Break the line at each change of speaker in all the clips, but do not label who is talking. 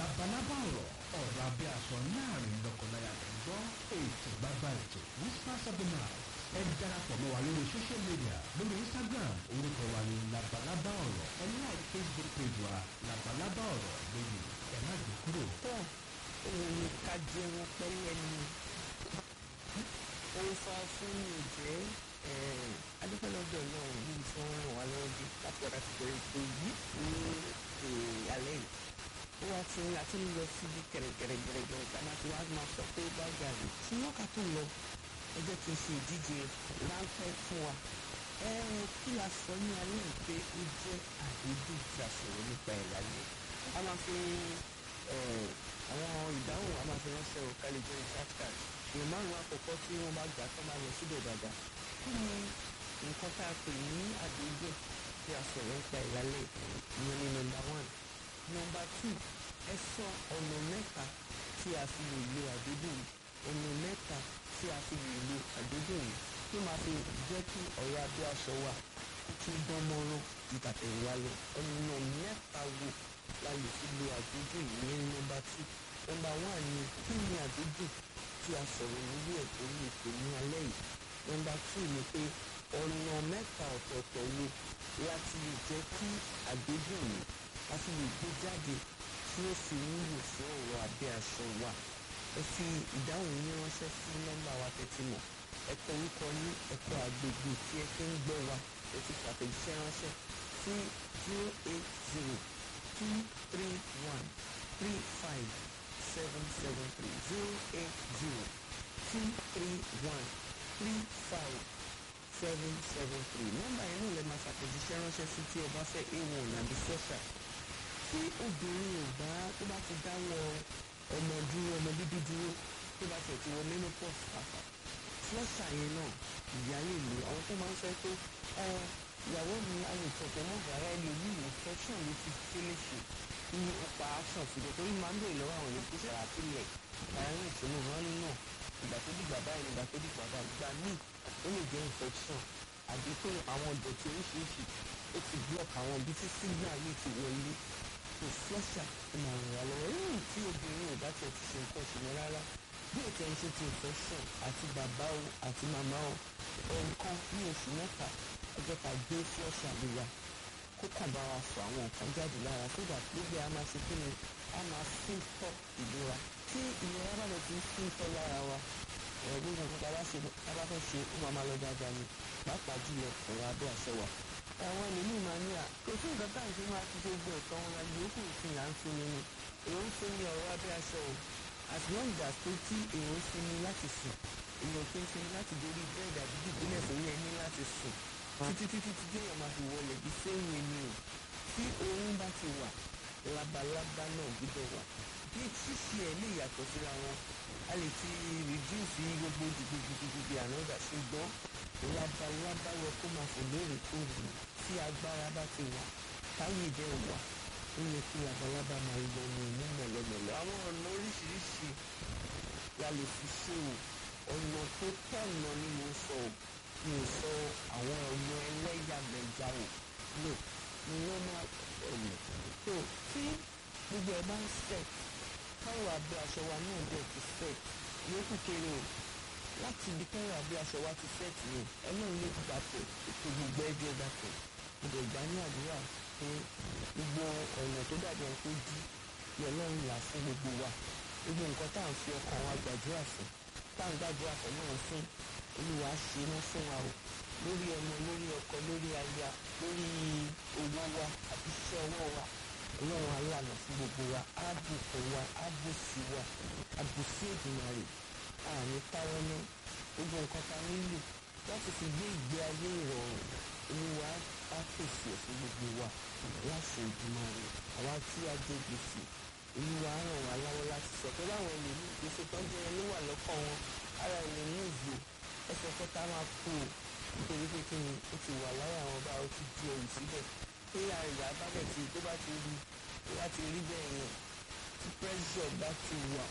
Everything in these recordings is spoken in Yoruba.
labalábá ọ̀rọ̀ ọ̀rọ̀ abẹ́ aṣọ láàrin lọ́kọláya tó gbọ́ ètò gbàgbà ètò whispers of the night ẹ darapọ̀ mọ́ wa lórí social media lórí instagram orúkọ wa ní labalábá ọ̀rọ̀ ẹ like facebook page wa labalábá ọ̀rọ̀ lórí ẹ má gbé kúrò.
tó òun ká jẹun pẹ́lẹ́ ni ó fa fún mi jẹ́ adúpẹ́lọ́dọ̀ náà níbi tí wọ́n ràn wá lọ́wọ́ dé láti ọ̀dà ti bẹ̀rẹ̀ ètò yìí ní alẹ́ yìí ó wá ti ń láti lọ síbi kẹ̀rẹ̀kẹ̀rẹ̀kẹ̀rẹ̀ ká máa ti wá máa sọ pé bá gàrí ṣùgbọ́n ká tó lọ ẹ jẹ́ kí n ṣe ìdíje ráńpẹ́ fún wa ẹ kí la sọ ní alẹ́ yìí pé ó jẹ́ àdédé tí a sọ̀rọ̀ nípa ẹ̀ lálẹ́ a máa fi àwọn ìdáhùn a máa fi ránṣẹ́ o kálí jẹ́ chatcard èèyàn márùn-ún àkọ́kọ́ tí wọ́n bá gbà tó máa lọ síbẹ̀ dáadáa kí ni nǹkan tá a pè ní àdédé tí a sọ̀rọ̀ nípa ẹ̀ lálẹ́ ìyẹn ní nọmba one nọmba two ẹ sọ ọ̀nà mẹ́ta tí a fi lè lo àdédé yìí ọ̀nà mẹ́ta tí a fi lè lo àdédé yìí tó máa fi jẹ́ kí ọ̀rọ̀ abẹ́ aṣọ wa kó tún dán mọ́rán ju tàtẹ̀yìnwá lọ ọ̀nà mẹ́ta wo la lè fi lo àdédé yìí ní nọmba two nọmba one ni kí ni àdédé tí a sọ̀rọ̀ lórí ẹ̀ tó ní ètò ní alẹ́ yìí nọmba two ni pé ọ̀nà mẹ́ta ọ̀tọ̀ọ̀tọ̀ wo láti lè jẹ́ kí àdédé yìí láti lè gbé jáde tí ó fi wúlò fún ọ̀rọ̀ abẹ́ aṣọ wa ẹ fi ìdáhùn yín ránṣẹ́ sí nọ́mbà wa tẹ́tí mọ̀ ẹ kọ orúkọ yín ẹ kọ àgbègbè tí ẹ fi ń gbọ́ wa ẹ ti fàtẹ̀jíṣẹ́ ránṣẹ́ sí zero eight zero two three one three five seven seven three zero eight zero two three one three five seven seven three nọ́mbà yẹn náà lè máa fàtẹ̀jíṣẹ́ ránṣẹ́ sí tí ẹ bá fẹ́ a1 àbí sọ́ṣà tí obìnrin ò bá tó bá ti dáwọ́ ọmọ dúró ọmọ bíbí dúró tó bá tẹ̀ ti wọ menopause pàpà flọ́ṣà yẹn náà ìyá lè lò àwọn tó máa ń fẹ́ pé ìyàwó mi alùpùpù mọ́ bàárà ẹni ní infection ló ti tẹ́lẹ̀ ṣe ní ọ̀pá action síbẹ̀ torí máa ń bèèrè lọ́wọ́ àwọn èèyàn pèsè àtìlẹ̀ àárín ìṣòro wọn náà ìgbà tó dìgbà báyìí ìgbà tó dìgbà báyìí ìgbà míì ó lè jẹ́ infection àbí pé àwọn ìdọ̀tí oríṣiríṣi ó ti block àwọn ibi tí signal yìí ti wọlé kò flọ́ṣà ó máa ràn wá lọ́wọ́ lẹ́yìn tí obìnrin ò bá tiẹ̀ ti ṣe nǹkan ṣùgbọ́n rárá bí ètò ẹ̀ ń ṣe ti infection àti bàbá o àti màmá o ẹ̀ǹkan ní oṣù mẹ́ta ọjọ́ ká gbé flọ́ṣà lè wà kó kàn bá wa fọ àwọn nǹkan jáde lára sódà gbogbo a máa ṣe kí ni a máa fún tọ́ ìlera tí ìlera bá lọ ti ń fún tọ́ lára wa gbogbo nǹkan tá a bá fẹ́ ṣe ó máa máa lọ dáadáa ni pàápàá jùlọ ọ̀rọ̀ abẹ́ àṣẹ wa àwọn ẹlòmíì máa ní à kò sí nǹkan tá à ń ṣe máa ti ṣe gbọ́ ẹ̀tọ́ wọn la yòókù ìsìn là ń sinmi ni èèyàn ń sinmi ọ̀rọ̀ abẹ́ aṣọ o as long as pé tí èèyàn ń sinmi láti sùn èèyàn kì í sinmi láti dorí bẹ́ẹ̀dì àbí dìbílẹ̀ sórí ẹni láti sùn títí títí tí èèyàn máa fi wọlé bí sẹ́yìn ẹni o tí oorun bá ti wà labalábá náà gbúdọ̀ wà bí ṣíṣe ẹ̀ lè yàtọ̀ síra wọn a lè ti reduce gbogbo dìgbìdìgbìdì ànádà ṣùgbọ́n labalábá yẹ kó máa fò lóòrèkóòrè tí agbára bá ti wà táyé dẹ̀ wà ó yẹ kí labalábá máa lọ ní inú mọ̀lọ́mọ̀lọ́ àwọn ọ̀nà oríṣiríṣi la lè fi ṣe o ọ̀nà tó tọ̀nà ni mo sọ o mi ò sọ àwọn ọ̀nà ẹlẹ́yàmẹ̀yà o no ni wọ́n máa ọ̀nà tó tí gbogbo ẹ̀ bá ń set káwọ́ abẹ́ aṣọ wa náà dẹ̀ ti set yókù kéré o láti ibi káwọ́ abẹ́ aṣọ wa ti set ni ọlọ́run ló ti dàpọ̀ ètò gbogbo ẹgbẹ́ dàpọ̀ mo dẹ̀ gbà ní àdúrà pé gbogbo ọ̀nà tó dàbí ohun tó dí ni ọlọ́run là fún gbogbo wa gbogbo nǹkan tá à ń fi ọkàn wa gbàdúrà fún tá à ń gbàdúrà fún náà fún olúwa ṣe mọ́ fún wa o lórí ọmọ lórí ọkọ lórí aya lórí owó wa àbí iṣẹ́ ọwọ́ wa ọlọ́run aláàánú fún gbogbo wa á bùkún wa á bùsí wa á bùsí Èdùmàrè àmì táwọn náà gbogbo nǹkan ta nílò láti fi gbé ìgbé ayé ìrọ̀rùn olúwa á pèsè fún gbogbo wa láṣẹ Èdùmàrè àwa tí a jẹ gbèsè olúwa á ràn wá lọ́wọ́ láti sọ pé báwọn lè ní gbèsè tó ń jẹ ẹni wà lọ́kàn wọn ara ẹni ní ìzò ẹsẹ̀ kẹta máa kú o nítorí pé kí ni ó ti wà láyà àwọn bá ó ti di ẹrù síbẹ̀ pé àyà bá bẹ̀ tí tó bá ti rí tó bá ti rí bẹ́ẹ̀ yẹn tí pressure bá ti wà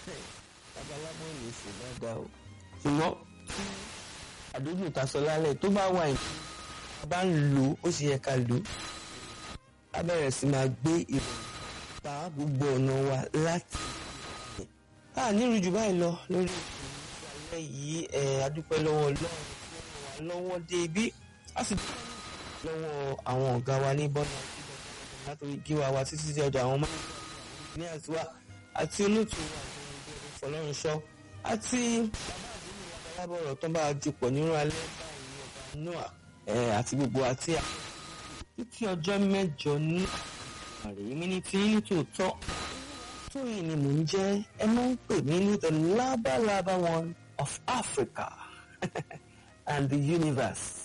babaláwo lè ṣe dáadáa o. ṣùgbọ́n tí àdójú ìtasọ lálẹ́ tó bá wà yìí a bá ń lò ó sì yẹ ká lò ó a bẹ̀rẹ̀ sí máa gbé ìròyìn bá gbogbo ọ̀nà wa láti a nírú jù báyìí lọ lórí ìṣẹ̀lẹ̀ yìí ẹ̀ adúpẹ́ lọ́wọ́ ọlọ́run tí ó ràn wá lọ́wọ́ dé ibi a sì dúpẹ́ lọ́wọ́ àwọn ọ̀gá wa ní bọ́nà látòrí gíwá wa títí di ọjà àwọn máa ní àtiwá àti olóòtú wa fọlọ́runṣọ́ àti bàbá àdúgbò alábọ̀rọ̀ tó bá a dipọ̀ nínú alẹ́ báyìí ọba noah àti gbogbo àti títí ọjọ́ mẹ́jọ ní àrèé mi ní tí ní tòótọ́ tóyìn ni mò ń jẹ́ ẹ máa ń pè mí ní the labalaba one of Africa and the universe.